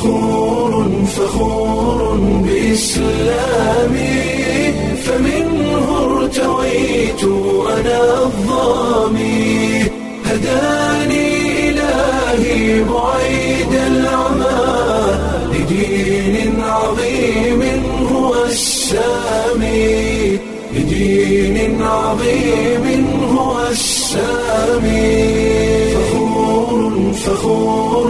فخور فخور بإسلامي فمنه ارتويت أنا الظامي هداني إلهي بعيد العمى لدين عظيم هو السامي لدين عظيم هو السامي فخور فخور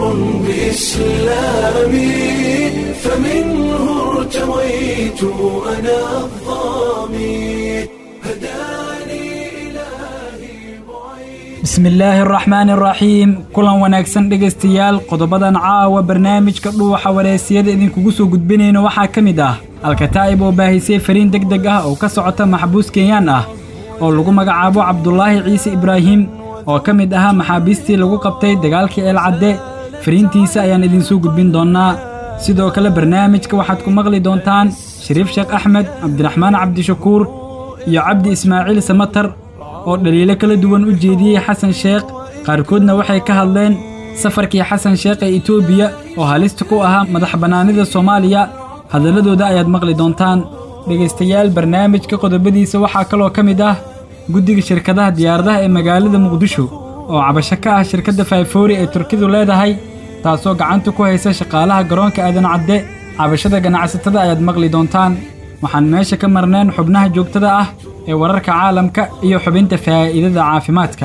بإسلامي فمنه ارتويت أنا الظامي هداني إلهي بعيد bismi illaahi araxmaani araxiim kulan wanaagsan dhegaystayaal qodobadan caawa barnaamijka dhuuxa wareysiyada idinkugu soo gudbinayno waxaa ka mid ah alkataa'ib oo baahisay fariin deg deg ah oo ka socota maxbuus kenyaan ah oo lagu magacaabo cabdulaahi ciise ibraahim oo ka mid ahaa maxaabiistii lagu qabtay dagaalkii eelcadde fariintiisa ayaan idinsoo gudbin doonnaa sidoo kale barnaamijka waxaad ku maqli doontaan shariif sheekh axmed cabdiraxmaan cabdishakuur iyo cabdi ismaaciil samatar oo dhaliilo kala duwan u jeediyey xasan sheekh qaarkoodna waxay ka hadleen safarkii xasan sheekh ee etoobiya oo halista ku ahaa madax bannaanida soomaaliya hadalladooda ayaad maqli doontaan dhegaystayaal barnaamijka qodobadiisa waxaa kaloo ka mid ah guddiga shirkadaha diyaaradaha ee magaalada muqdisho oo cabasho ka ah shirkadda fayfoori ee turkidu leedahay taasoo gacanta ku haysa shaqaalaha garoonka aadan cadde cabashada ganacsatada ayaad maqli doontaan waxaan meesha ka marneen xubnaha joogtada ah ee wararka caalamka iyo xubinta faa'iidada caafimaadka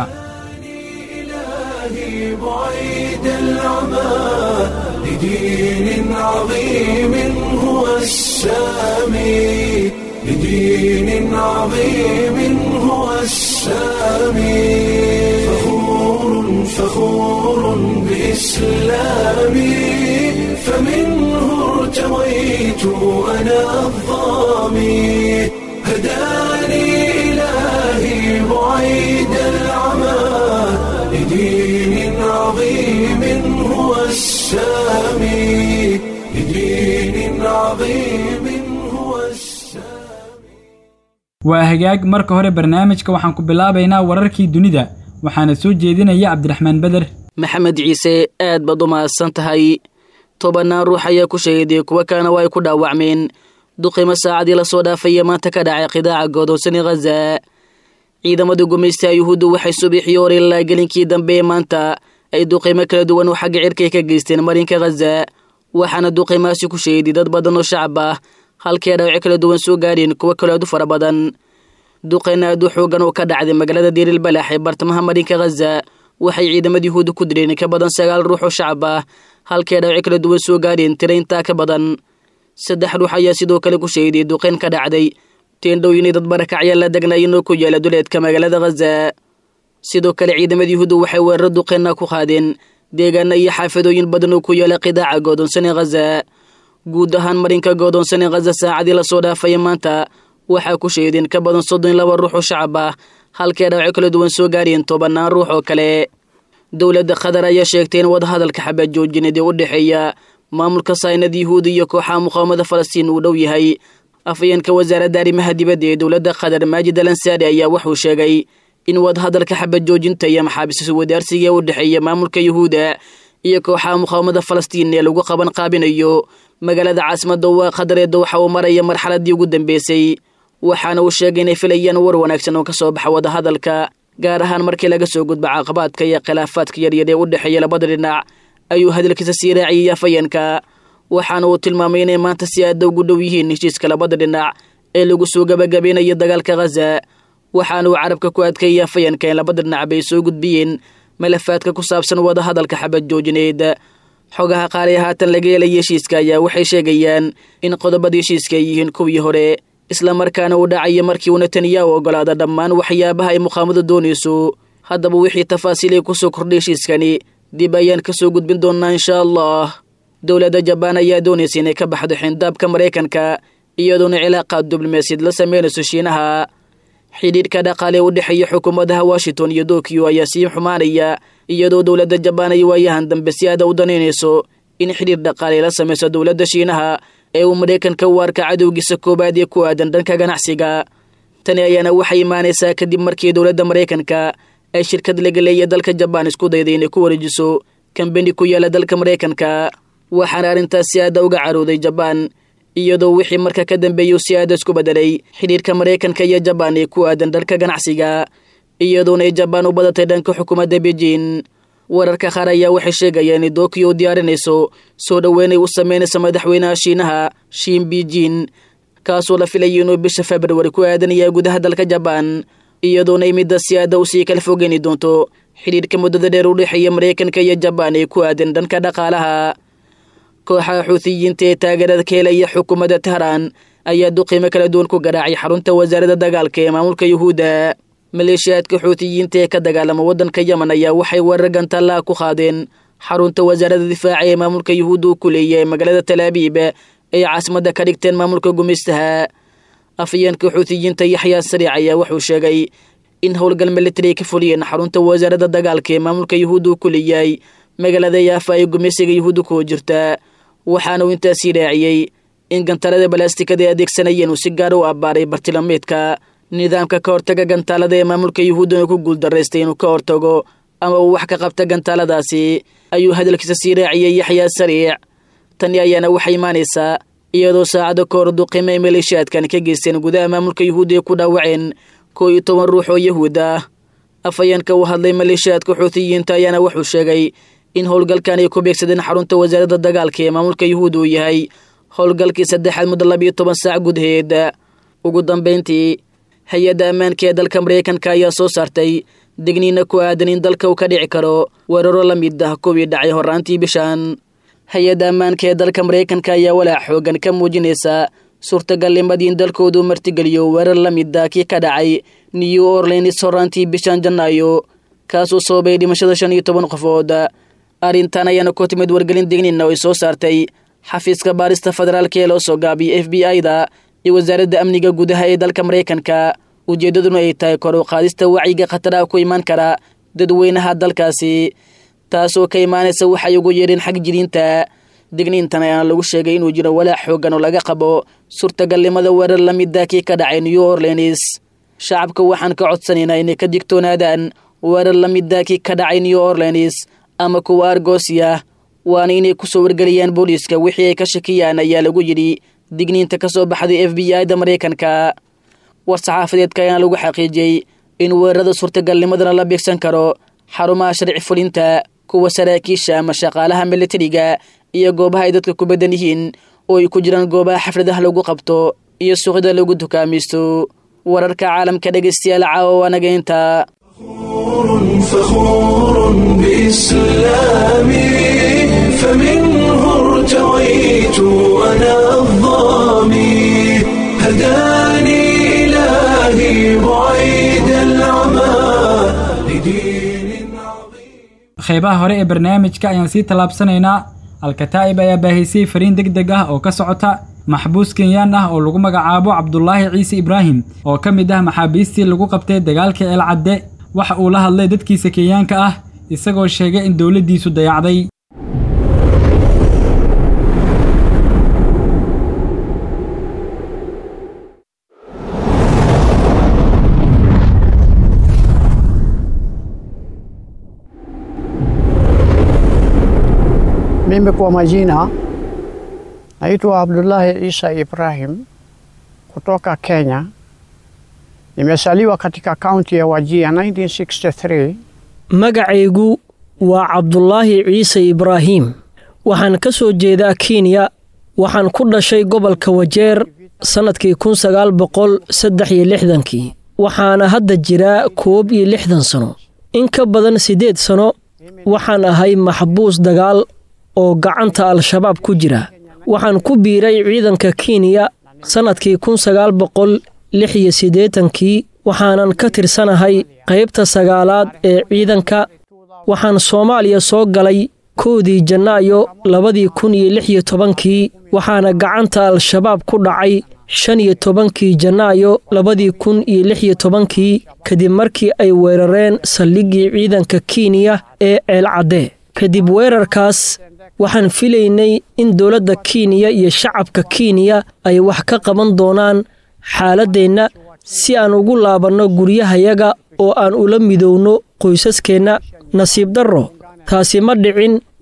إلهي بعيد العمى لدين عظيم هو السامي لدين عظيم هو السامي فخور فخور بإسلامي فمنه ارتويت أنا الظامي هداني إلهي بعيد العمى لدين عظيم هو السامي لدين عظيم هو السامي waa hagaag marka hore barnaamijka waxaan ku bilaabaynaa wararkii dunida waxaana soo jeedinaya cabdiraxmaan beder maxamed ciise aad baad u mahadsan tahay tobannaan ruux ayaa ku shahiday kuwo kalena waa ay ku dhaawacmeen duqimo saacadii lasoo dhaafaya maanta ka dhacay qidaaca godoonsani khaza ciidamada gumaystaha yuhuuddu waxay subaxii hore ilaa gelinkii dambe ee maanta ay duqimo kala duwan oo xagga cirkay ka geysteen marinka khaza waxaana duqimaasi ku shahiday dad badan oo shacab ah halkii ay dhaawaco kala duwan soo gaadheen kuwo kaloo aad u fara badan duqeyn aad u xoogan oo ka dhacday magaalada diiril balax ee bartamaha marinka khaza waxay ciidamada yuhuudda ku dileen ka badan sagaal ruux oo shacab ah halkii ay dhaawaco kala duwan soo gaadheen tira intaa ka badan saddex ruux ayaa sidoo kale ku shahiday duqeyn ka dhacday teendhooyinay dad barakacya la degnaayeen oo ku yaala duleedka magaalada khaza sidoo kale ciidamada yuhuudda waxay weeraro duqeynna ku qaadeen deegaana iyo xaafadooyin badan oo ku yaala qidaaca goodoonsane khaza guud ahaan marinka goodoonsane khaza saacadii lasoo dhaafaya maanta waxaa ku shahiideen ka badan soddon iyo laba ruux oo shacab ah halkii ay dhaawaco kala duwan soo gaarheen tobannaan ruux oo kale dowladda qatar ayaa sheegtay in wadahadalka xabad joojineed ee u dhexeeya maamulka saynad yuhuudi iyo kooxaha muqaawamada falastiin uu dhow yahay afayeenka wasaaradda arrimaha dibadda ee dowladda qatar maajid al ansaari ayaa wuxuu sheegay in wadahadalka xabad joojinta iyo maxaabiis wadaarsiga u dhexeeya maamulka yuhuuda iyo kooxaha muqaawamada falastiin ee lagu qaban qaabinayo magaalada caasimadda waa qatar ee dowxa uu maraya marxaladii ugu dambeysay waxaana uu sheegay inay filayaan war wanaagsan oo ka soo baxa wadahadalka gaar ahaan markii laga soo gudba caqabaadka iyo khilaafaadka yaryar ee u dhexeeya labada dhinac ayuu hadalkiisa sii raaciyey afayeenka waxaana uu tilmaamay inay maanta si aada ugu dhow yihiin heshiiska labada dhinac ee lagu soo gabagabeynayo dagaalka khaza waxaana uu carabka ku adkeeyey afayeenka in labada dhinac bay soo gudbiyeen malafaadka ku saabsan wadahadalka xabad joojineed xogaha qaar ee haatan laga helaya heshiiska ayaa waxay sheegayaan in qodobada heshiiska ay yihiin kuwii hore islamarkaana uu dhacayo markii uu netanyahu ogolaada dhammaan waxyaabaha ay muqaamadu doonayso haddaba wixii tafaasiilay kusoo kordhay heshiiskani dib ayaan ka soo gudbin doonnaa insha allah dowladda jabaan ayaa doonaysa inay ka baxdo xindaabka maraykanka iyadoona cilaaqaad diblomaasiyad la sameynayso shiinaha xidhiidhka dhaqaale u dhexeeya xukuumadaha washington iyo tokyo ayaa sii xumaanaya iyadoo dowladda jabaan ay waayahan dambe si aada u danaynayso in xidhiir dhaqaale la samayso dowladda shiinaha ee uu maraykanka u arka cadowgiisa koowaad ee ku aadan dhanka ganacsiga tani ayaana waxay imaanaysaa kadib markii dowladda maraykanka ay shirkad laga leeya dalka jabaan isku dayday inay ku wareejiso kambeni ku yaala dalka maraykanka waxaana arrintaas si aada uga carooday jabaan iyadoo wixii marka ka dambeeyuu si aada isku bedelay xidhiirka maraykanka iyo jabaan ee ku aadan dhanka ganacsiga iyadoona ay jabaan u badatay dhanka xukuumadda beijing wararka qaar ayaa waxay sheegayeen in dokiyo u diyaarinayso soo dhoweynay u sameynaysa madaxweynaha shiinaha shiin beijing kaasoo la filayay inuu bisha februari ku aadanaya gudaha dalka jabaan iyadoona ay midda si aada usii kala fogeyni doonto xidhiirka muddada dheer u dhexeeya maraykanka iyo jabaan ee ku aadan dhanka dhaqaalaha kooxaha xuutiyiinta ee taageerada ka helaya xukuumadda tehraan ayaa duqiimo kala duwan ku garaacay xarunta wasaaradda dagaalka ee maamulka yuhuudda maleeshiyaadka xuutiyiinta ee ka dagaalama waddanka yemen ayaa waxay weerar gantallaha ku qaadeen xarunta wasaaradda difaaca ee maamulka yuhuudda uu ku leeyahay magaalada talaabiib ay caasimadda ka dhigteen maamulka gumaystaha afayeenka xuutiyiinta yaxyaa sariic ayaa wuxuu sheegay in howlgal militari ay ka fuliyeen xarunta wasaaradda dagaalka ee maamulka yuhuudda uu ku leeyahay magaalada yaafa ay gumaysiga yuhuudda kuwa jirta waxaana uu intaasii raaciyey in gantaalada balaastikada ay adeegsanayeen uu si gaar u abbaaray bartilmaameedka nidaamka ka hortaga gantaalada ee maamulka yuhuudda inuu ku guuldaraystay inuu ka hortago ama uu wax ka qabta gantaaladaasi ayuu hadalkiisa sii raaciyey yaxyaa sariic tani ayaana waxay imaanaysaa iyadoo saacado ka hor duqimo ay maleeshiyaadkan ka geysteen gudaha maamulka yuhuudda ay ku dhaawaceen koo iyo toban ruux oo yahuud ah afhayeenka uu hadlay maleeshiyaadka xuutiyiinta ayaana wuxuu sheegay in howlgalkan ay ku beegsadeen xarunta wasaaradda dagaalka ee maamulka yuhuudda uu yahay howlgalkii saddexaad muddo labiyo toban saac gudaheed ugu dambayntii hay-adda ammaanka ee dalka maraykanka ayaa soo saartay digniina ku aadan in dalka uu ka dhici karo weeraro la mid ah kuwii dhacay horraantii bishan hay-adda ammaanka ee dalka maraykanka ayaa walaac xoogan ka muujinaysa suurtagalnimadii in dalkoodu martigeliyo weerar la mid ah kii ka dhacay new orleans horraantii bishan janaayo kaasuu sababay dhimashada shan iyo toban qofood arrintan ayaana ku timid wargelin digniina oo ay soo saartay xafiiska baarista federaalka ee loo soo gaabiyay f b i-da iyo wasaaradda amniga gudaha ee dalka maraykanka ujeeddaduna ay tahay kor u qaadista wacyiga khataraha ku imaan kara dadweynaha dalkaasi taasoo ka imaanaysa waxay ugu yeedheen xag jiriinta digniintan ayaana lagu sheegay inuu jiro walaac xoogan oo laga qabo suurtagalnimada weerar la mida kii ka dhacay new orleans shacabka waxaan ka codsanaynaa inay ka digtoonaadaan weerar la mida kii ka dhacay new orleans ama kuwa argosiya waana inay kusoo wargeliyaan booliiska wixii ay ka shakiyaan ayaa lagu yidhi digniinta ka soo baxday f b i-da maraykanka war-saxaafadeedka ayaana lagu xaqiijiyey in weerarada suurtagalnimadana la beegsan karo xarumaha sharci fulinta kuwa saraakiisha ama shaqaalaha militariga iyo goobaha ay dadka ku badan yihiin oo ay ku jiraan goobaha xafladaha lagu qabto iyo suuqyada lagu dukaamaysto wararka caalamka dhegaystayaal caawa waanaga intaa فخور بإسلامي فمنه ارتويت أنا الظامي هداني إلهي بعيد العمى لدين عظيم qeybaha hore ee barnaamijka ayaan sii tallaabsanaynaa alkataa'ib ayaa baahisay fariin deg deg ah oo ka socota maxbuus kenyaan ah oo lagu magacaabo cabdulaahi ciise ibraahim oo ka mid ah maxaabiistii lagu qabtay dagaalka eelcadde waxa uu la hadlay dadkiisa kenyaanka ah isagoo sheegay in dowladdiisu dayacday Mimi kwa majina naitwa Abdullahi Isa Ibrahim kutoka Kenya. Nimesaliwa katika kaunti ya Wajia 1963. magacaygu waa cabdulaahi ciise ibraahiim waxaan ka soo jeedaa kenya waxaan ku dhashay gobolka wajeer sannadkii kun sagaal boqol saddex iyo lixdankii waxaana hadda jiraa koob iyo lixdan sano in ka badan siddeed sano waxaan ahay maxbuus dagaal oo gacanta al-shabaab ku jira waxaan ku biiray ciidanka kenya sannadkii kun sagaal boqol lix iyo siddeetankii waxaanan ka tirsanahay qaybta sagaalaad ee ciidanka waxaan soomaaliya soo galay koodii janaayo labadii kun iyo lix iyo tobankii waxaana gacanta al-shabaab ku dhacay shan iyo tobankii janaayo labadii kun iyo lix iyo tobankii kadib markii ay weerareen saldhiggii ciidanka kenya ee ceelcadde kadib weerarkaas waxaan filaynay in dowladda kenya iyo shacabka kenya ay wax ka qaban doonaan xaaladdeenna si aan ugu laabanno guryahayaga oo aan ula midowno qoysaskeenna nasiib darro taasi ma dhicin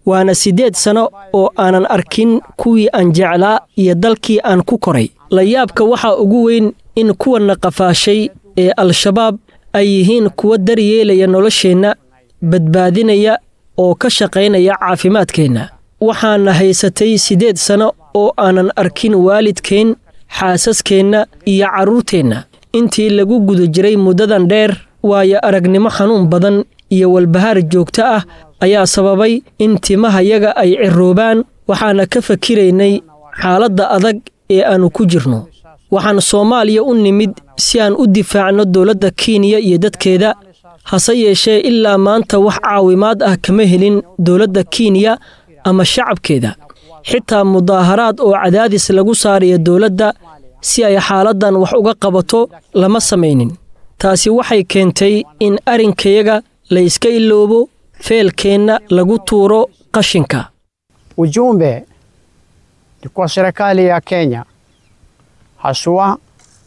waana siddeed sanno oo aanan arkin kuwii aan jeclaa iyo dalkii aan ku koray layaabka waxaa ugu weyn in kuwanna qafaashay ee al-shabaab ay yihiin kuwa daryeelaya nolosheenna badbaadinaya oo ka shaqaynaya caafimaadkeenna waxaana haysatay siddeed sanno oo aanan arkin waalidkeen xaasaskeenna iyo carruurteenna intii lagu guda jiray muddadan dheer waayo aragnimo xanuun badan iyo walbahaar joogto ah ayaa sababay in timahayaga ay ciroobaan waxaana ka fakiraynay xaaladda adag ee aannu ku jirno waxaan soomaaliya u nimid si aan u difaacno dowladda kenya iyo dadkeeda hase yeeshee ilaa maanta wax caawimaad ah kama helin dowladda kenya ama shacabkeeda xitaa mudaaharaad oo cadaadis lagu saaraya dowladda si ay xaaladdan wax uga qabato lama samaynin taasi waxay keentay in arrinkayaga la iska iloobo feelkeenna lagu tuuro qashinka Ujumbe ni kwa serikali ya Kenya, haswa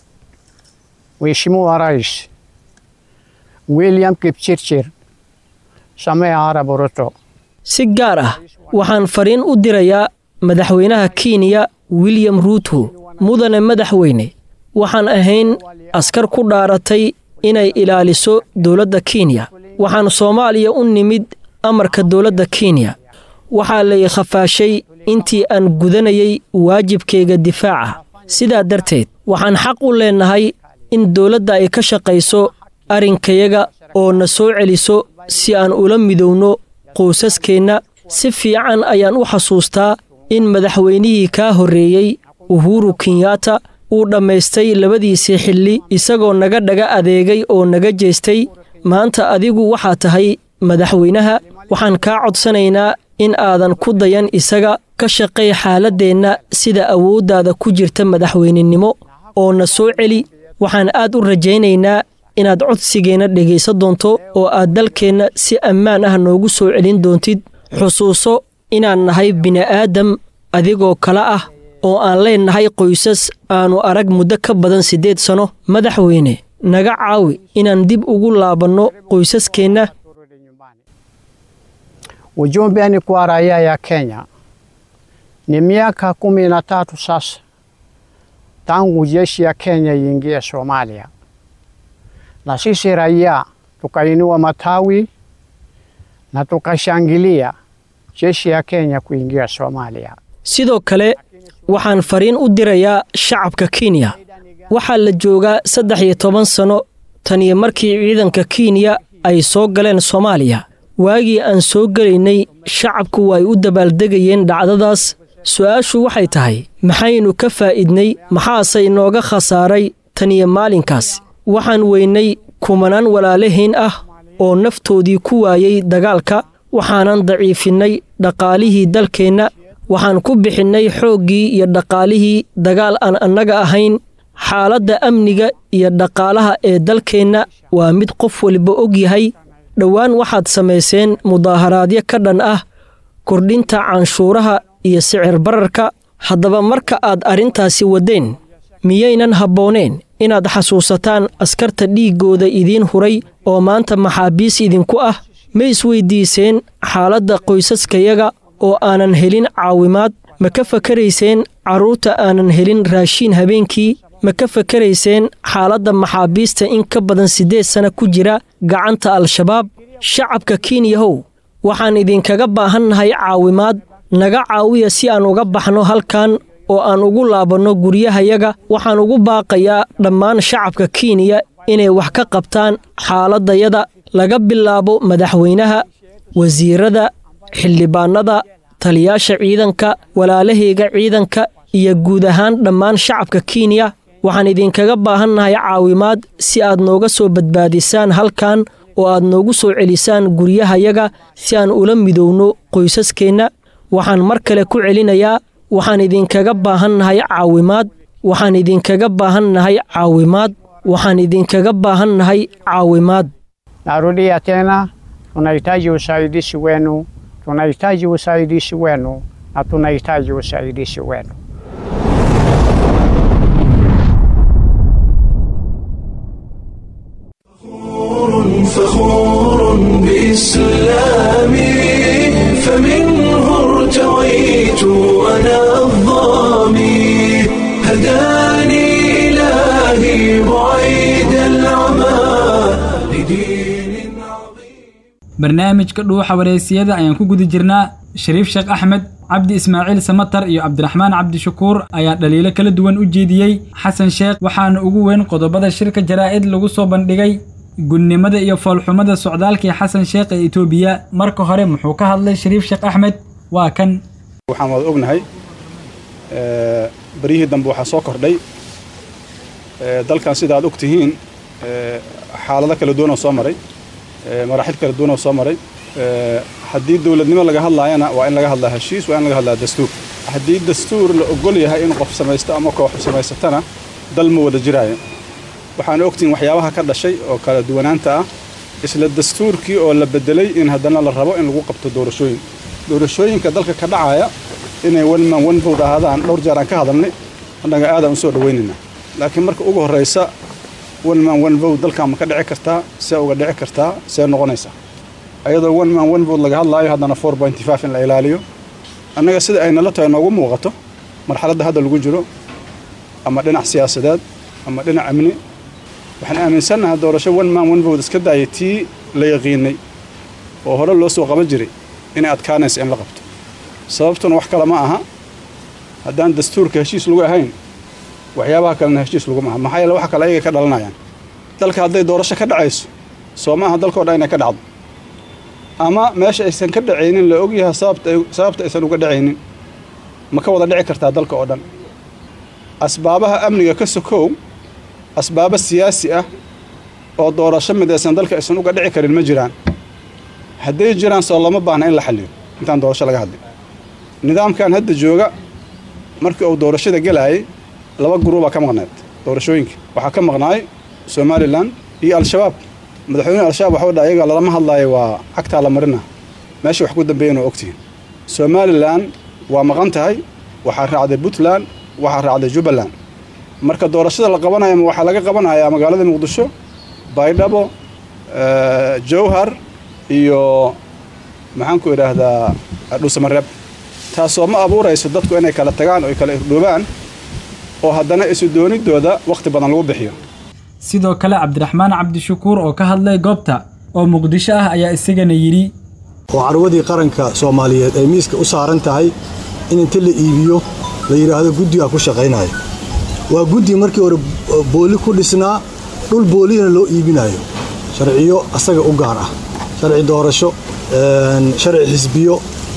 Mheshimiwa Rais William Kipchirchir Samia Arap Ruto. si gaar ah waxaan fariin u dirayaa madaxweynaha kenya william ruuto mudane madaxweyne waxaan ahayn askar ku dhaaratay inay ilaaliso dowladda kenya waxaan soomaaliya u nimid amarka dowladda kenya waxaa lay khafaashay intii aan gudanayay waajibkayga difaaca sidaa darteed waxaan xaq u leennahay in dowladda ay ka shaqayso arrinkayaga oo na soo celiso si aan ula midowno qoysaskeenna si fiican ayaan u xasuustaa in madaxweynihii kaa horreeyey uhuru kenyaata uu dhammaystay labadiisii xilli isagoo naga dhaga adeegay oo naga jeestay maanta adigu waxaa tahay madaxweynaha waxaan kaa codsanaynaa in aadan ku dayan isaga ka shaqay xaaladdeenna sida awooddaada ku jirta madaxweynenimo oo na soo celi waxaan aad u rajaynaynaa inaad codsigeenna dhegaysan doonto oo aad dalkeenna si ammaan ah noogu soo celin doontid xusuuso inaan nahay bini'aadam adigoo kale ah oo aan leennahay qoysas aannu arag muddo ka badan siddeed sanno madaxweyne naga caawi inaan dib ugu laabanno qoysaskeenna Ujumbe ni kwa raia ya Kenya. Ni miaka kumi na tatu sasa tangu jeshi ya Kenya iingie Somalia, na sisi raia tukainua matawi na tukashangilia jeshi ya Kenya kuingia Somalia. sidoo kale waxaan fariin u dirayaa shacabka kenya waxaa la joogaa saddex iyo toban sanno tan iyo markii ciidanka kenya ay soo galeen soomaaliya waagii aan soo gelaynay shacabku way u dabaaldegayeen dhacdadaas su'aashu waxay tahay maxaynu ka faa'iidnay maxaase inooga khasaaray tan iyo maalinkaas waxaan weynay kumanaan walaalahayn ah oo naftoodii ku waayey dagaalka waxaanan daciifinnay dhaqaalihii dalkeenna waxaan ku bixinnay xooggii iyo dhaqaalihii dagaal aan annaga ahayn xaaladda amniga iyo dhaqaalaha ee dalkeenna waa mid qof waliba og yahay dhowaan waxaad samayseen mudaaharaadyo ka dhan ah kordhinta canshuuraha iyo sicir bararka haddaba marka aad arrintaasi waddeen miyaynan habbooneen inaad xasuusataan askarta dhiiggooda idiin huray oo maanta maxaabiis idinku ah ma isweyddiiseen xaaladda qoysaskayaga oo aanan helin caawimaad ma ka fakarayseen carruurta aanan helin raashiin habeenkii ma ka fakarayseen xaaladda maxaabiista in ka badan siddeed sana ku jira gacanta al-shabaab shacabka kenyahow waxaan idinkaga baahannahay caawimaad naga caawiya si aan uga baxno halkan oo aan ugu laabanno guryahayaga waxaan ugu baaqayaa dhammaan shacabka kenya inay wax ka qabtaan xaaladdayada laga bilaabo madaxweynaha wasiirada xildhibaannada taliyaasha ciidanka walaalahayga ciidanka iyo guud ahaan dhammaan shacabka kenya waxaan idinkaga baahannahay caawimaad si aad nooga soo badbaadisaan halkan oo aad noogu soo celisaan guryahayaga si aan ula midowno qoysaskeenna waxaan mar kale ku celinayaa waxaan idinkaga baahannahay caawimaad waxaan idinkaga baahannahay caawimaad waxaan idinkaga baahannahay caawimaad Narudia tena, tunahitaji usaidizi wenu, tunahitaji usaidizi wenu na tunahitaji usaidizi wenu. فخور بإسلامي فمنه barnaamijka dhuuxa wareysiyada ayaan ku guda jirnaa shariif sheekh axmed cabdi ismaaciil samatar iyo cabdiraxmaan cabdishakuur ayaa dhaliilo kala duwan u jeediyey xasan sheekh waxaana ugu weyn qodobada shirka jaraa'id lagu soo bandhigay gudnimada iyo foolxumada socdaalkii xasan sheekh ee etoobiya marka hore muxuu ka hadlay shariif sheekh axmed waa kan waxaan wada ognahay baryihii dambe waxaa soo kordhay dalkan sida aad og tihiin xaalado kala duwan oo soo maray maraaxil kala duwan oo soo maray haddii dowladnimo laga hadlaayana waa in laga hadlaa heshiis waa in laga hadlaa dastuur haddii dastuur la ogol yahay in qof samaysto ama koox samaysatana dal ma wada jiraayo waxaan ogtihiin waxyaabaha ka dhashay oo kala duwanaanta ah isla dastuurkii oo la bedelay in haddana la rabo in lagu qabto doorashooyin doorashooyinka dalka ka dhacaya inay wanman wanvood ahaadaan dhowr jeer aan ka hadalnay annaga aadaan u soo dhawaynaynaa laakiin marka ugu horraysa wanman wanvood dalkan ma ka dhici kartaa see uga dhici kartaa see noqonaysaa ayadoo wanman wanvood laga hadlaayo haddana four pointy five in la ilaaliyo annaga sida ay nala tahay noogu muuqato marxaladda hadda lagu jiro ama dhinac siyaasadeed ama dhinac amni waxaan aaminsannahay doorasho wanman wanvood iska daaya tii la yaqiinay oo hore loo soo qaban jiray inay adkaanaysa in la qabto sababtuna wax kale ma aha haddaan dastuurka heshiis lagu ahayn waxyaabaha kalena heshiis laguma aha maxaa yeele wax kale ayagay ka dhalanayaan dalka hadday doorasho ka dhacayso soo ma aha dalkao dhan inay ka dhacdo ama meesha aysan ka dhacaynin la ogyahay sababta aysan uga dhacaynin ma ka wada dhici kartaa dalka oo dhan asbaabaha amniga ka sokow asbaabo siyaasi ah oo doorasho midaysan dalka aysan uga dhici karin ma jiraan hadday jiraan soo lama baahna in la xalliyo intaan doorasho laga hadlin nidaamkan hadda jooga markii uu doorashada gelaayay laba guruubaa ka maqnayd doorashooyinka waxaa ka maqnaay somalilan iyo al-shabaab madaxweyne al-shabaab waxuu dha ayaga lalama hadlaayo waa cagtaa la marina meesha wax ku dambeeyan oo ogtihiin somalilan waa maqan tahay waxaa raacday puntland waxaa raacday jubbaland marka doorashada la qabanayo ma waxaa laga qabanayaa magaalada muqdisho baydhabo jowhar iyo maxaan ku idhaahdaa dhuusamareeb taasoo ma abuurayso dadku inay kala tagaan oo ay kala irdhoobaan oo haddana isu doonidooda wakhti badan lagu bixiyo sidoo kale cabdiraxmaan cabdishakuur oo ka hadlay goobta oo muqdisho ah ayaa isagana yidhi oo carwadii qaranka soomaaliyeed ay miiska u saaran tahay in inta la iibiyo la yidhaahdo guddigaa ku shaqaynaya waa guddi markii hore booli ku dhisnaa dhul boolihina loo iibinayo sharciyo asaga u gaar ah sharci doorasho sharci xisbiyo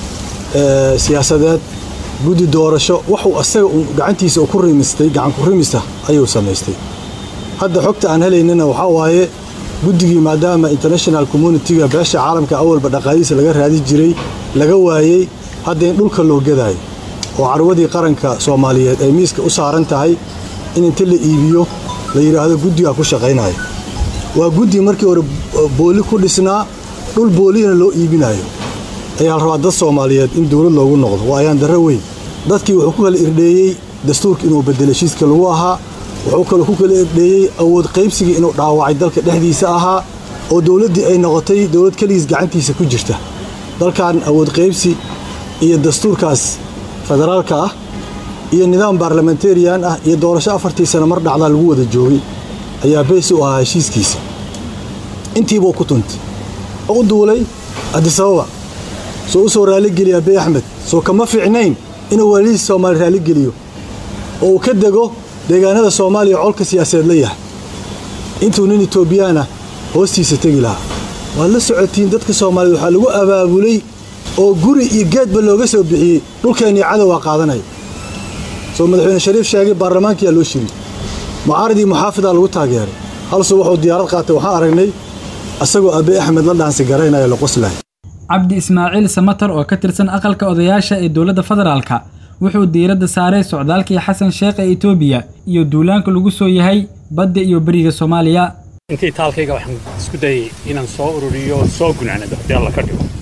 siyaasadeed guddi doorasho waxuu asaga gacantiisa ku rimistay gacan ku rimista ayuu samaystay hadda xogta aan helaynana waxaa waaye guddigii maadaama international communitiga beesha caalamka awalba dhaqaalihiisa laga raadi jiray laga waayey hadda in dhulka loo gadaayo oo carwadii qaranka soomaaliyeed ay miiska u saaran tahay in inta la iibiyo la yidhaahdo guddigaa ku shaqaynaya waa guddi markii hore booli ku dhisnaa dhul boolihina loo iibinayo ayaa la rabaa dad soomaaliyeed in dowlad loogu noqdo waa ayaan darro weyn dadkii wuxuu ku kala irdheeyey dastuurka inuu bedelo heshiiska lagu ahaa wuxuu kaloo ku kala irdheeyey awood qaybsigii inuu dhaawacay dalka dhexdiisa ahaa oo dowladdii ay noqotay dowlad keligiis gacantiisa ku jirta dalkan awood qaybsi iyo dastuurkaas federaalka ah iyo nidaam baarlamentarian ah iyo doorasho afartii sano mar dhacdaa lagu wada joogay ayaa beys u ahaa heshiiskiisa intiibuu ku tuntay oo u duulay adisababa soo u soo raalligeliya abiy axmed soo kama fiicnayn inuu waalidii soomaali raalligeliyo oo uu ka dego deegaanada soomaaliya colka siyaasadeed la yahay intuu nin etoobiyaana hoostiisa tegi lahaa waad la socotiin dadka soomaaliyeed waxaa lagu abaabulay oo guri iyo geedba looga soo bixiyey dhulkeennii cadowaa qaadanaya soo madaxweyne shariif sheegay baarlamaankiyaa loo shiri mucaaridii muxaafidaa lagu taageeray halsuu wuxuu diyaarad qaatay waxaan aragnay asagoo abiy axmed la dhaansi garaynaya la qoslaya cabdi ismaaciil samatar oo ka tirsan aqalka odayaasha ee dowladda federaalka wuxuu diiradda saaray socdaalkii xasan sheekh ee etoobiya iyo duulaanka lagu soo yahay badda iyo beriga soomaaliya intii taalkayga waxaan isku dayay inaan soo ururiyo soo gunaanado haddii alla ka dhigo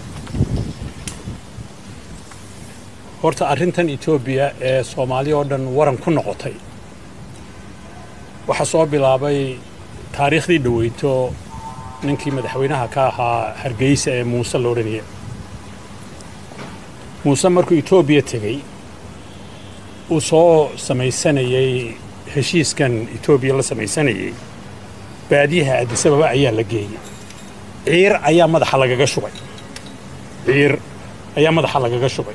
horta arrintan etoobiya ee soomaaliya oo dhan waran ku noqotay waxaa soo bilaabay taariikhdii dhoweyto ninkii madaxweynaha ka ahaa hargeysa ee muuse la odhanaya muuse markuu etoobiya tegey uu soo samaysanayey heshiiskan etoobiya la samaysanayey baadiyaha addisababa ayaa la geeyey ciir ayaa madaxa lagaga shubay ciir ayaa madaxa lagaga shubay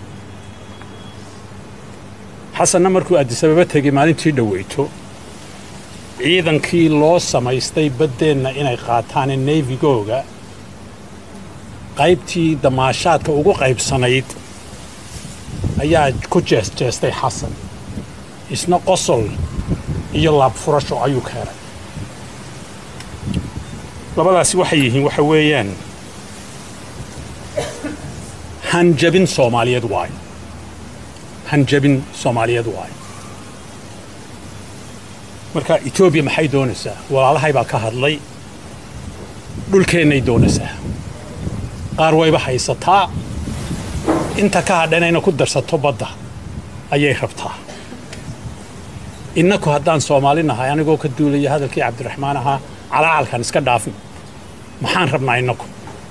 xasanna markuu addisababa tegey maalintii dhoweyto ciidankii loo samaystay baddeenna inay qaataan neyfigooga qaybtii damaashaadka ugu qaybsanayd ayaa ku jeesjeestay xasan isna qosol iyo laabfurasho ayuu keenay labadaasi waxay yihiin waxa weeyaan hanjabin soomaaliyeed waayo hanjabin soomaaliyeed waayo marka etoobiya maxay doonaysaa walaalahay baa ka hadlay dhulkeennay doonaysaa qaar wayba haysataa inta ka hadhanayna ku darsato badda ayay rabtaa innaku haddaan soomaali nahay anigoo ka duulaya hadalkii cabdiraxmaan ahaa calacalkan iska dhaafin maxaan rabnaa innaku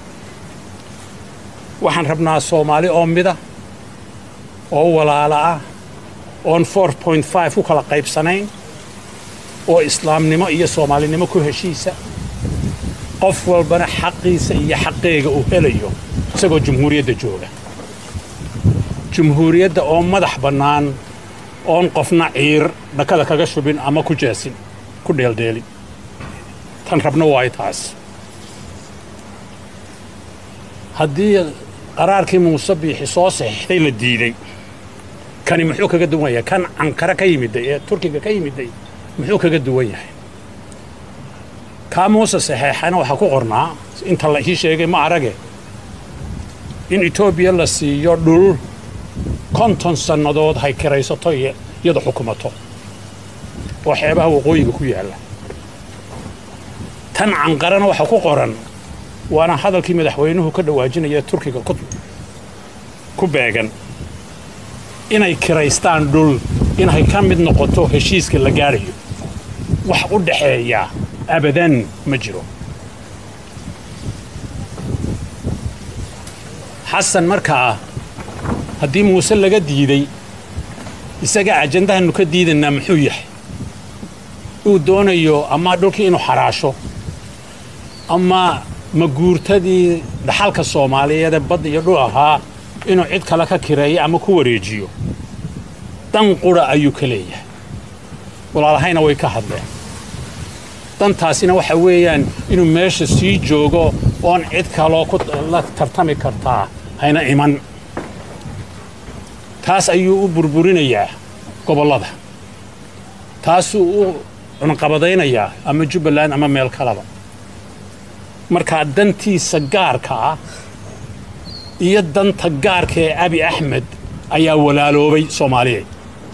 waxaan rabnaa soomaali oo mida oo walaala ah oon four point five ku kala qaybsanayn oo islaamnimo iyo soomaalinimo ku heshiisa qof walbana xaqiisa iyo xaqeega uu helayo isagoo jumhuuriyadda jooga jumhuuriyadda oo madax bannaan oon qofna ciir dhakada kaga shubin ama ku jeesin ku dheeldheelin tan rabno waayo taas haddii qaraarkii muuse biixi soo saxiixday la diiday kani muxuu kaga duwan yahay kan cankare ka yimiday ee turkiga ka yimiday muxuu kaga duwan yahay kaa muuse saxeexana waxaa ku qornaa inta la ii sheegay ma arage in etoobiya la siiyo dhul konton sannadood hay kiraysato iyada xukumato oo xeebaha waqooyiga ku yaalla tan canqarana waxaa ku qoran waana hadalkii madaxweynuhu ka dhawaajinaya turkiga ku beegan inay kiraystaan dhul inay ka mid noqoto heshiiska la gaadhayo wax u dhaxeeya abadan ma jiro xasan markaa haddii muuse laga diiday isaga ajandahannu ka diidanaa muxuu yahay uu doonayo ama dhulkii inuu xaraasho ama maguurtadii dhaxalka soomaaliyeedee badda iyo dhul ahaa inuu cid kale ka kireeyo ama ku wareejiyo dan qura ayuu ka leeyahay walaalahayna way ka hadleen dantaasina waxa weeyaan inuu meesha sii joogo oon cid kaloo la tartami kartaa hayna iman taas ayuu u burburinayaa gobollada taasuu u cunqabadaynayaa ama jubbaland ama meel kaleba markaa dantiisa gaarka ah iyo danta gaarka ee abi axmed ayaa walaaloobay soomaaliyeed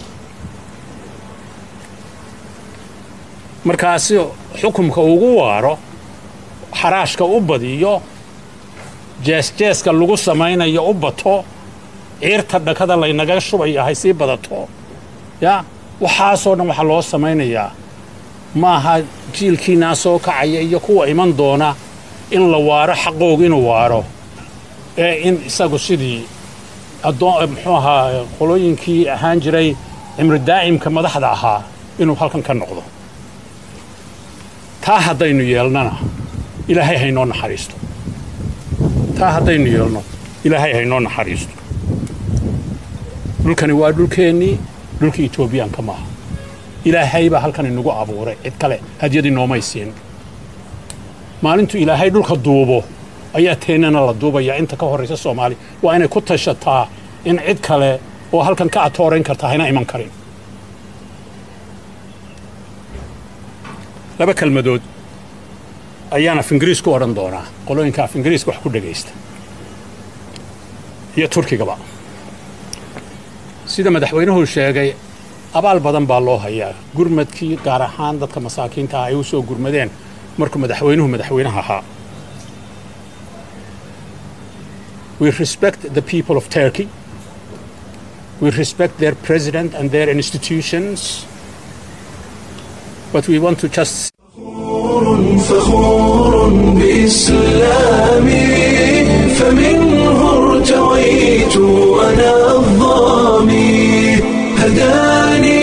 markaasi xukumka ugu waaro xaraashka u badiyo jeesjeeska lagu samaynayo u bato ciirta dhakada laynaga shubaya hay sii badato ya waxaasoo dhan waxaa loo samaynayaa ma aha jiilkiinaa soo kacaya iyo kuwa iman doona in la waaro xaqooga inuu waaro ee in isagu sidii addoon muxuu ahaa qolooyinkii ahaan jiray cimri daa'imka madaxda ahaa inuu halkan ka noqdo taa haddaynu yeelnana ilaahay haynoo naxariisto taa haddaynu yeelno ilaahay haynoo naxariisto dhulkani waa dhulkeennii dhulkii etoobiyaanka maaha ilaahay baa halkan inagu abuuray cid kale hadyadii noomay siin maalintuu ilaahay dhulka duubo ayaa teennana la duubayaa inta ka horraysa soomaaliya waa inay ku tashataa in cid kale oo halkan ka atoorayn karta hayna iman karin laba kelmadood ayaan af ingiriis ku odhan doonaa qolooyinka af ingiriiska wax ku dhegaysta iyo turkigaba sida madaxweynuhu sheegay abaal badan baa loo hayaa gurmadkii gaar ahaan dadka masaakiinta ah ay u soo gurmadeen markuu madaxweynuhu madaxweynaha ahaa we respect the people of turkey we respect their president and their institutions but we want to just فخور بإسلامي فمنه ارتويت أنا الظامي هداني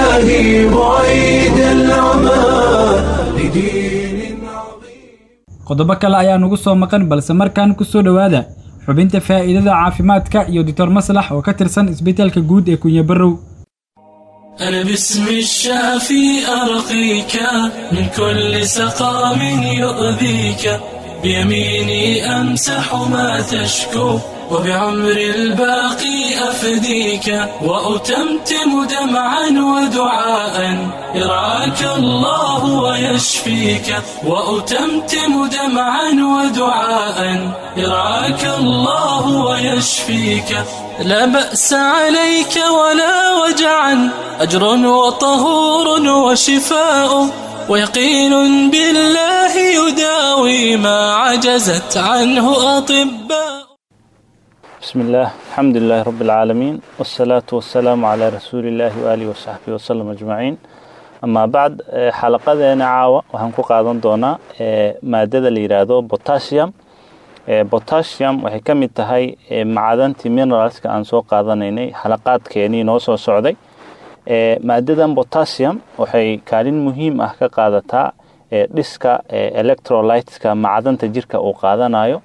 إلهي بعيد العمى لدين عظيم qodobo kale ayaa nugu soo maqan balse markaan ku soo dhowaada xubinta faa'iidada caafimaadka iyo doctor maslax oo ka tirsan isbitaalka guud ee kunye barrow أنا باسم الشافي أرقيك من كل سقام يؤذيك بيميني أمسح ما تشكو وبعمر الباقي أفديك وأتمتم دمعا ودعاء يرعاك الله ويشفيك وأتمتم دمعا ودعاء يرعاك الله ويشفيك لا بأس عليك ولا وجعا أجر وطهور وشفاء ويقين بالله يداوي ما عجزت عنه أطباء بسم الله الحمد لله رب العالمين والصلاة والسلام على رسول الله وآله وصحبه وسلم أجمعين أما بعد xalaqadeena caawa waxaan ku qaadan doonaa maadada la yidhaahdo potassium potassium waxay ka mid tahay macdantii mineralska aan soo qaadanaynay xalaqaadkeenii noo soo socday maadadan potassium waxay kaalin muhiim ah ka qaadataa dhiska electrolyteska macdanta jirka uu qaadanayo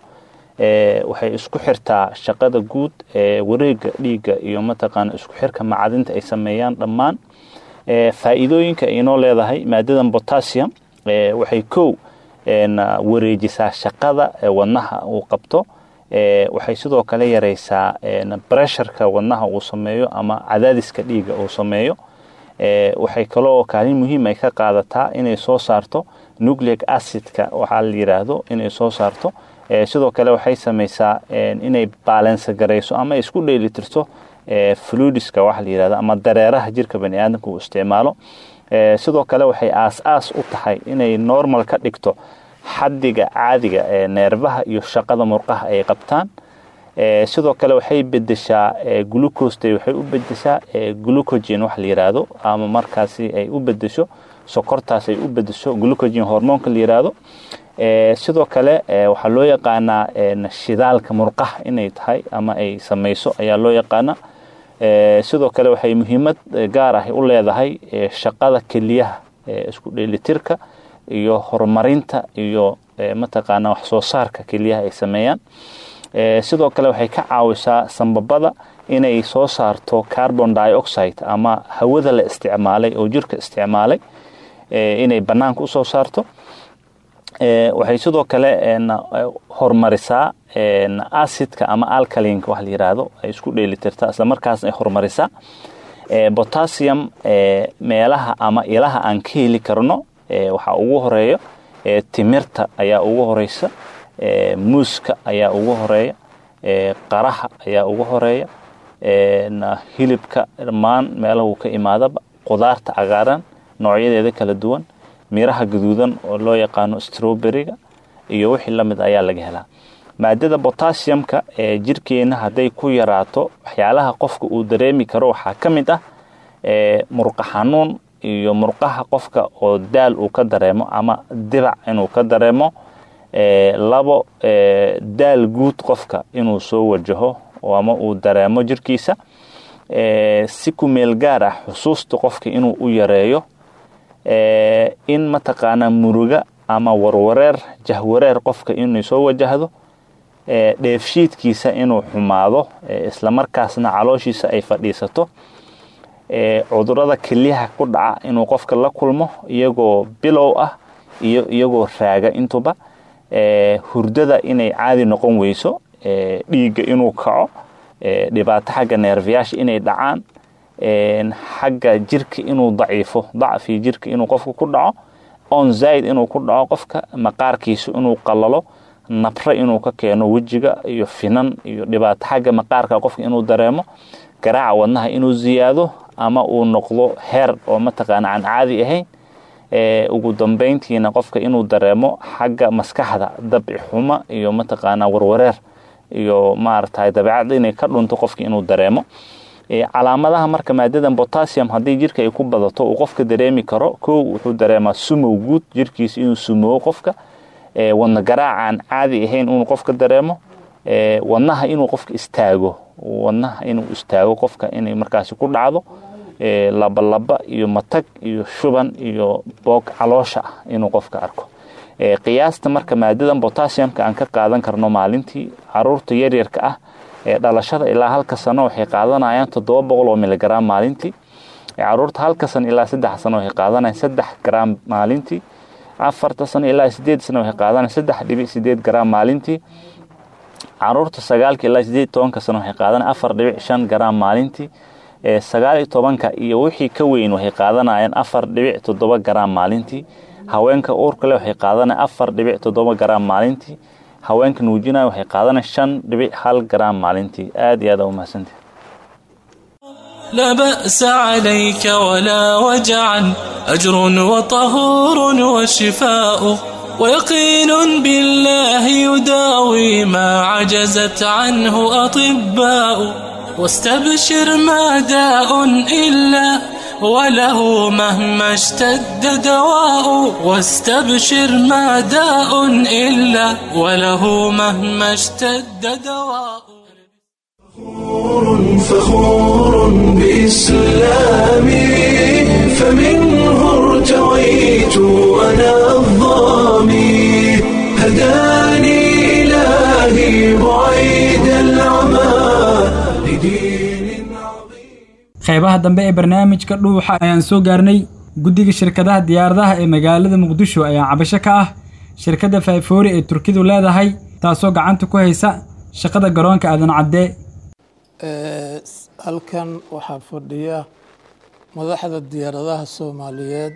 waxay isku xirtaa shaqada guud ee wareega dhiigga iyo mataqaana isku xirka macdinta ay sameeyaan dhammaan faa'iidooyinka ay inoo leedahay maadadan potassium waxay kow wareejisaa shaqada wadnaha uu qabto waxay sidoo kale yareysaa bresharka wadnaha uu sameeyo ama cadaadiska dhiigga uu sameeyo waxay kaloo kaalin muhiim ay ka qaadataa inay soo saarto nucleic acidka waxaa la yidhaahdo inay soo saarto sidoo kale waxay sameysaa inay baalensa garayso ama isku dheelitirto fluidiska waxa la yidhahdo ama dareeraha jirka bani aadamka uu isticmaalo sidoo kale waxay aas-aas u tahay inay normal ka dhigto xaddiga caadiga ee neerbaha iyo shaqada murqaha ay qabtaan sidoo kale waxay bedeshaa glucoste waxay u bedeshaa glucogen wax la yidhaahdo ama markaasi ay u bedesho sokortaas ay u bedesho glucogen hormoonka la yidhaahdo sidoo kale waxaa loo yaqaanaa shidaalka murqaha inay tahay ama ay samayso ayaa loo yaqaanaa sidoo kale waxay muhiimad gaar ah u leedahay shaqada keliyaha isku dheelitirka iyo horumarinta iyo mataqaana wax soo saarka keliyaha ay sameeyaan sidoo kale waxay ka caawisaa sambabada inay soo saarto carbon dioxide ama hawada la isticmaalay oo jirka isticmaalay inay banaanka usoo saarto waxay sidoo kale horumarisaa acidka ama alkalinka wax la yiraahdo ay isku dheelitirtaa isla markaasna ay horumarisaa potassium meelaha ama ilaha aan ka heli karno waxaa ugu horeeya timirta ayaa ugu horeysa muuska ayaa ugu horeeya qaraha ayaa ugu horeeya hilibka dhammaan meelahuu ka imaadaba qudaarta cagaaran noocyadeeda kala duwan miraha gaduudan oo loo yaqaano strowberryga iyo wixii lamid ayaa laga helaa maadada potassiumka ee jirkeena hadday ku yaraato waxyaalaha qofka uu dareemi karo waxaa ka mid ah murqa xanuun iyo murqaha qofka oo daal uu ka dareemo ama dibac inuu ka dareemo labo daal guud qofka inuu soo wajaho ama uu dareemo jirkiisa si ku meel gaar ah xusuusta qofka inuu u yareeyo in mataqaanaa muruga ama warwareer jahwareer qofka inay soo wajahdo dheefshiidkiisa inuu xumaado islamarkaasna calooshiisa ay fadhiisato cudurada kelyaha ku dhaca inuu qofka la kulmo iyagoo bilow ah iyo iyagoo raaga intuba hurdada inay caadi noqon weyso dhiigga inuu kaco dhibaato xagga neerfayaasha inay dhacaan xagga jirka inuu daciifo dacfi jirka inuu qofka ku dhaco on zaid inuu ku dhaco qofka maqaarkiisu inuu qalalo nabro inuu ka keeno wejiga iyo finan iyo dhibaato xagga maqaarka qofka inuu dareemo garaaca wadnaha inuu ziyaado ama uu noqdo heer oo mataqaana aan caadi ahayn ugu dambeyntiina qofka inuu dareemo xagga maskaxda dabci xuma iyo mataqaana warwareer iyo maaragtay dabeecadda inay ka dhunto qofka inuu dareemo calaamadaha marka maadadan potassium haddii jirka ay ku badato uu qofka dareemi karo kow wuxuu dareemaa sumow guud jirkiisa inuu sumowo qofka wadna garaacaan caadi ahayn inuu qofka dareemo wadnaha inuu qofka istaago wadnaha inuu istaago qofka inay markaasi ku dhacdo labalaba iyo matag iyo shuban iyo boog caloosha ah inuu qofka arko qiyaasta marka maadadan botassiumka aan ka qaadan karno maalintii caruurta yaryarka ah ee dhalashada ilaa halka sano waxay qaadanayaan toddoba boqol oo miligram maalintii caruurta halka sano ilaa saddex sano waxay qaadanayaan saddex gram maalintii afarta sano ilaa sideed sano waxay qaadanayaan saddex dhibic sideed gram maalintii caruurta sagaalka ilaa sideed tobanka sano waxay qaadanayaan afar dhibic shan gram maalintii sagaal iyo tobanka iyo wixii ka weyn waxay qaadanayaan afar dhibic toddoba gram maalintii haweenka uurka leh waxay qaadanayaan afar dhibic toddoba gram maalintii haweenka nuujinaya waxay qaadanayaan shan dhibic hal gram maalintii aad iyo aad u mahadsantahay لا بأس عليك ولا وجعا أجر وطهور وشفاء ويقين بالله يداوي ما عجزت عنه أطباء واستبشر ما داء إلا وله مهما اشتد دواء واستبشر ما داء إلا وله مهما اشتد دواء فخور بإسلامي فمنه ارتويت أنا الظامي هداني إلهي بعيد العمى لدين qaybaha dambe ee barnaamijka dhuuxa ayaan soo gaarnay guddiga shirkadaha diyaaradaha ee magaalada muqdisho ayaa cabasho ka ah shirkadda fayfoori ee turkidu leedahay taasoo gacanta ku haysa shaqada garoonka aadan caddee halkan waxaa fadhiya madaxda diyaaradaha soomaaliyeed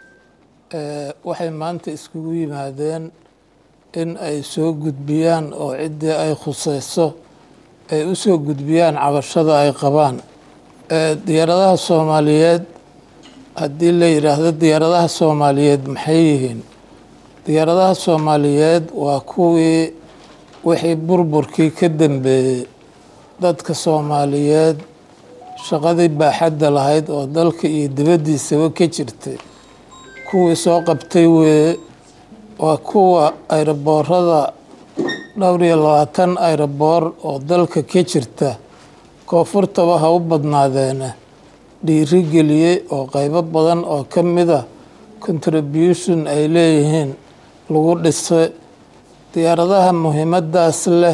waxay maanta iskugu yimaadeen in ay soo gudbiyaan oo ciddii ay khuseyso ay u soo gudbiyaan cabashada ay qabaan diyaaradaha soomaaliyeed haddii la yidhaahdo diyaaradaha soomaaliyeed maxay yihiin diyaaradaha soomaaliyeed waa kuwii wixii burburkii ka dambeeyey dadka soomaaliyeed shaqadii baaxadda lahayd oo dalka iyo dibaddiisaba ka jirtay kuwii soo qabtay weeye waa kuwa ayroboorada dhowr iyo labaatan ayroboor oo dalka ka jirta koonfurtaba ha u badnaadeena dhiiri geliyey oo qeybo badan oo ka mida contribution ay leeyihiin lagu dhisay diyaaradaha muhiimadaas leh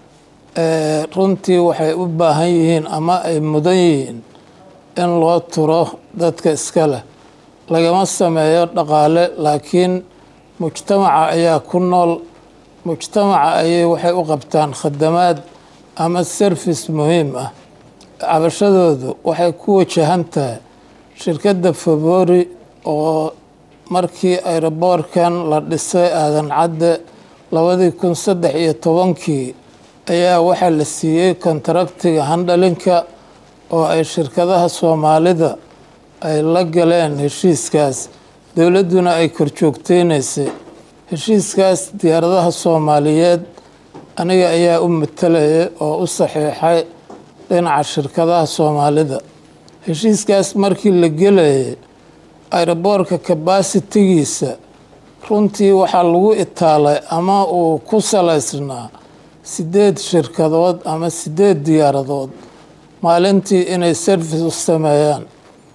runtii waxay u baahan yihiin ama ay mudan yihiin in loo turo dadka iska leh lagama sameeyo dhaqaale laakiin mujtamaca ayaa ku nool mujtamaca ayay waxay u qabtaan khadamaad ama service muhiim ah cabashadoodu waxay ku wajahan tahay shirkadda favori oo markii ayroboorkan la dhisay aadan cadde labadii kun saddex iyo tobankii ayaa waxaa la siiyey kontaractiga handhalinka oo ay shirkadaha soomaalida ay la galeen heshiiskaas dowladduna ay korjoogteynaysay heshiiskaas diyaaradaha soomaaliyeed aniga ayaa u matalayay oo u saxiixay dhinaca shirkadaha soomaalida heshiiskaas markii la gelayay ayroboorka kabasitigiisa runtii waxaa lagu itaalay ama uu ku salaysnaa sideed shirkadood ama sideed diyaaradood maalintii inay service u sameeyaan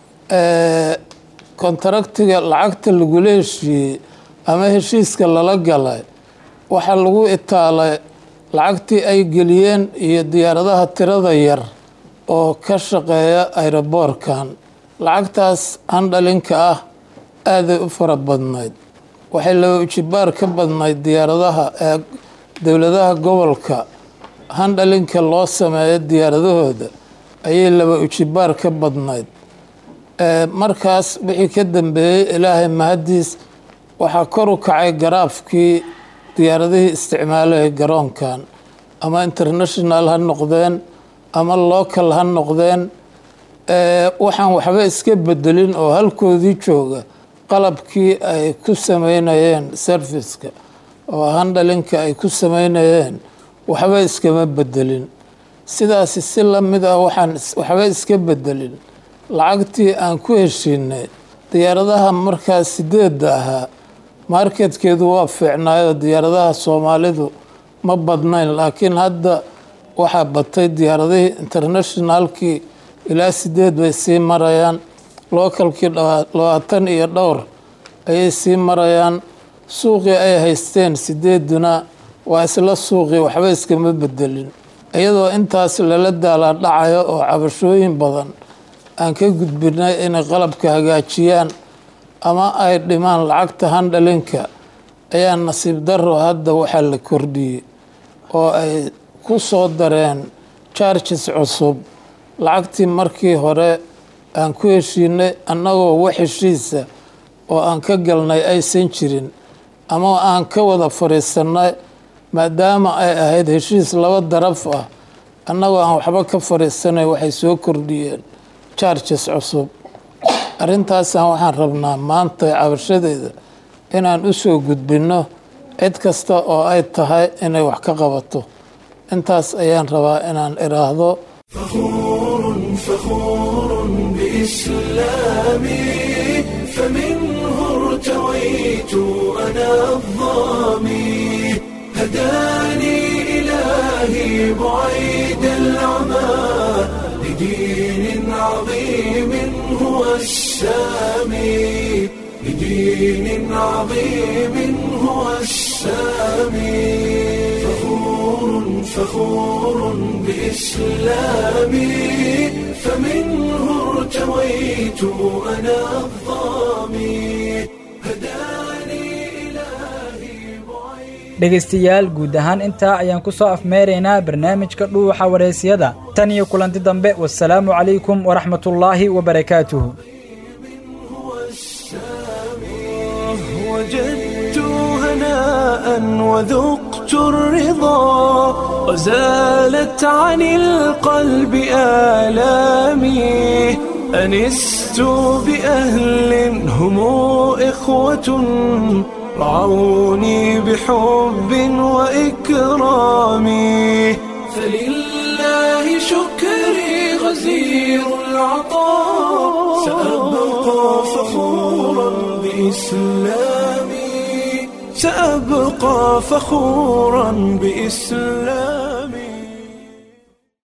kontaractiga lacagta lagula heshiiyey ama heshiiska lala galay waxaa lagu itaalay lacagtii ay geliyeen iyo diyaaradaha tirada yar oo ka shaqeeya ayroboorkan lacagtaas handhalinka ah aaday u fara badnayd waxay laba ujibaar ka badnayd diyaaradaha ee dowladaha gobolka handhalinka loo sameeyo diyaaradahooda ayay laba ujibaar ka badnayd markaas wixii ka dambeeyey ilaahay mahadiis waxaa kor u kacay garaafkii diyaaradihii isticmaalaya garoonkan ama international ha noqdeen ama local ha noqdeen waxaan waxba iska bedelin oo halkoodii jooga qalabkii ay ku sameynayeen serviceka oo handhalinka ay ku sameynayeen waxba iskama bedelin sidaasi si lamid ah waxaan waxba iska bedelin lacagtii aan ku heshiinay diyaaradaha markaas sideedda ahaa marketkeedu waa fiicnaayoo diyaaradaha soomaalidu ma badnayn laakiin hadda waxaa batay diyaaradihii internationalkii ilaa sideed bay sii marayaan localkii labaatan iyo dhowr ayay sii marayaan suuqii ay haysteen sideeduna waa isla suuqii waxba iskama bedelin iyadoo intaas lala daala dhacayo oo cabashooyin badan aan ka gudbinay inay qalabka hagaajiyaan ama ay dhimaan lacagta handhalinka ayaa nasiib daro hadda waxaa la kordhiyey oo ay ku soo dareen charges cusub lacagtii markii hore aan ku heshiinay annagoo wax heshiisa oo aan ka galnay aysan jirin ama aan ka wada fadhiisanay maadaama ay ahayd heshiis laba daraf ah annagoo aan waxba ka fadhiisanay waxay soo kordhiyeen charges cusub arrintaasaan waxaan rabnaa maanta cabashadeeda inaan u soo gudbinno cid kasta oo ay tahay inay wax ka qabato intaas ayaan rabaa inaan idhaahdo فخور بإسلامي فمنه ارتويت أنا الظامي هداني إلهي بعيد العمى لدين عظيم هو السامي لدين عظيم هو السامي فخور فخور بإسلامي فمنه ارتويت أنا الظامي dhegaystayaal guud ahaan intaa ayaan ku soo afmeeraynaa barnaamijka dhuuxa wareysiyada tan iyo kulanti dambe wasalaamu calaykum waraxmatullaahi wabarakaatuhu وجدت هناء وذقت الرضا وزالت عن القلب آلامي أنست بأهل هم إخوة رعوني بحب وإكرام فلله شكري غزير العطاء سأبقى فخورا بإسلامي سأبقى فخورا بإسلامي